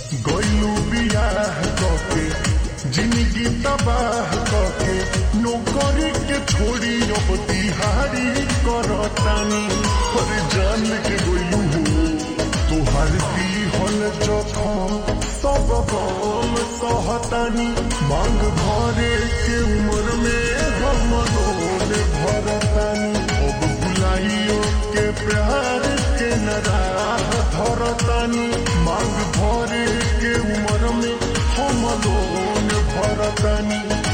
गइलू बियाह कके जिंदगी तबाह कके नौकरी के छोड़ी अब दिहाड़ी करतानी पर जान के गइलू हो तोहर हल जखम सब गम सहतानी मांग भरे के उम्र में हम रोल भरतानी अब बुलाइयो के प्यार के नराह धरतानी मांग भरे के उम्र में हम लोन भरतानी